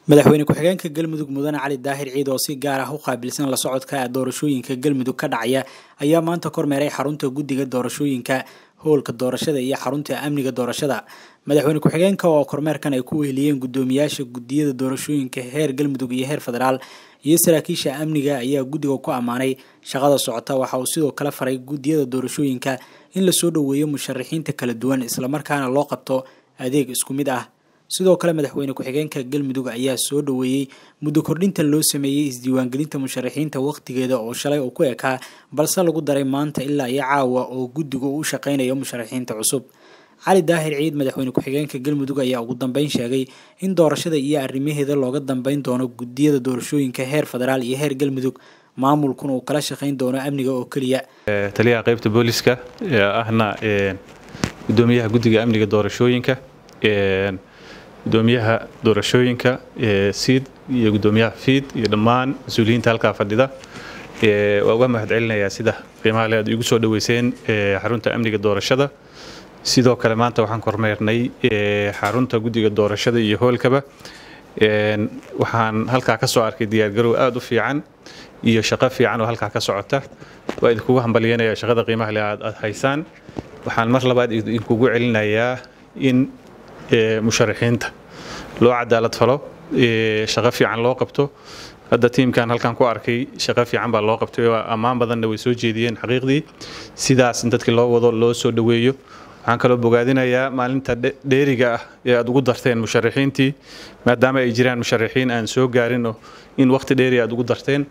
madaxweyne ku-xigeenka galmudug mudane cali daahir ciid oo si gaar ah u qaabilsan la socodka doorashooyinka galmudug ka dhacaya ayaa maanta kormeeray xarunta guddiga doorashooyinka howlka doorashada iyo xarunta amniga doorashada madaxweyne ku-xigeenka oo kormeerkan ay ku weheliyeen guddoomiyaasha guddiyada doorashooyinka heer galmudug iyo heer federaal iyo saraakiisha amniga ayaa guddiga ku ammaanay shaqada socota waxa uu sidoo kale faray guddiyada doorashooyinka in lasoo dhoweeyo musharaxiinta kala duwan islamarkaana loo qabto adeeg isku mid ah sidoo kale madaxweyne ku-xigeenka galmudug ayaa soo dhoweeyey muddo kordhinta loo sameeyey isdiiwaangelinta musharaxiinta wakhtigeeda oo shalay uu ku ekaa balse lagu daray maanta ilaa iyo caawa oo guddigu u shaqeynayo musharaxiinta cusub cali daahir ciid madaxweyne ku-xigeenka galmudug ayaa ugu dambeyn sheegay in doorashada iyo arrimaheeda looga dambeyn doono guddiyada doorashooyinka heer federaal iyo heer galmudug maamulkuna uu kala shaqeyn doono amniga oo keliya taliyaha qaybta booliska ahna gudoomiyaha guddiga amniga doorashooyinka gudoomiyaha doorashooyinka siid iyo gudoomiyaha fiid iyo dhammaan mas-uuliyiinta halkaa fadhida waa uga mahad celinayaa sida qiimaha le aad igu soo dhoweyseen xarunta amniga doorashada sidoo kale maanta waxaan kormeernay xarunta guddiga doorashada iyo hoolkaba waxaan halkaa ka soo arkay diyaargarow aada u fiican iyo shaqo fiican oo halkaa ka socota waa idinkugu hambalyanaya shaqada qiimaha le aad haysaan waxaan mar labaad idinkugu celinayaa in musharaxiinta loo cadaalad falo shaqo fiican loo qabto hadda tiimkan halkan ku arkay shaqo fiican baa loo qabtay oo ammaan badanna way soo jeediyeen xaqiiqdii sidaas in dadkii loo wado loo soo dhoweeyo waxaan kaloo bogaadinayaa maalinta dheeriga ah ee aad ugu darteen musharaxiintii maadaama ay jiraan musharaxiin aan soo gaarinoo in waqti dheeri aad ugu darteen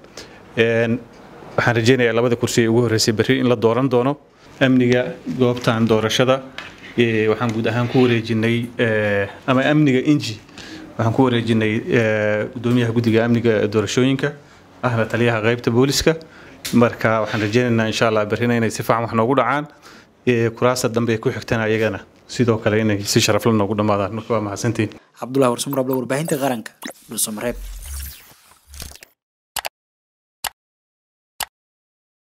waxaan rajeynayaa labada kursi ee ugu horreysay berri in la dooran doono amniga goobtan doorashada waxaan guud ahaan ku wareejinay ama amniga inji waxaan ku wareejinay gudoomiyaha guddiga amniga doorashooyinka ahna taliyaha qaybta booliska marka waxaan rajeynaynaa insha allah berrina inay si fiican wax noogu dhacaan kuraasta dambe ku xigtana ayagana sidoo kale inay si sharafla noogu dhammaadaan marka waa mahadsantiin cabdullahi warsumar ablo warbaahinta qaranka dhulsamareeb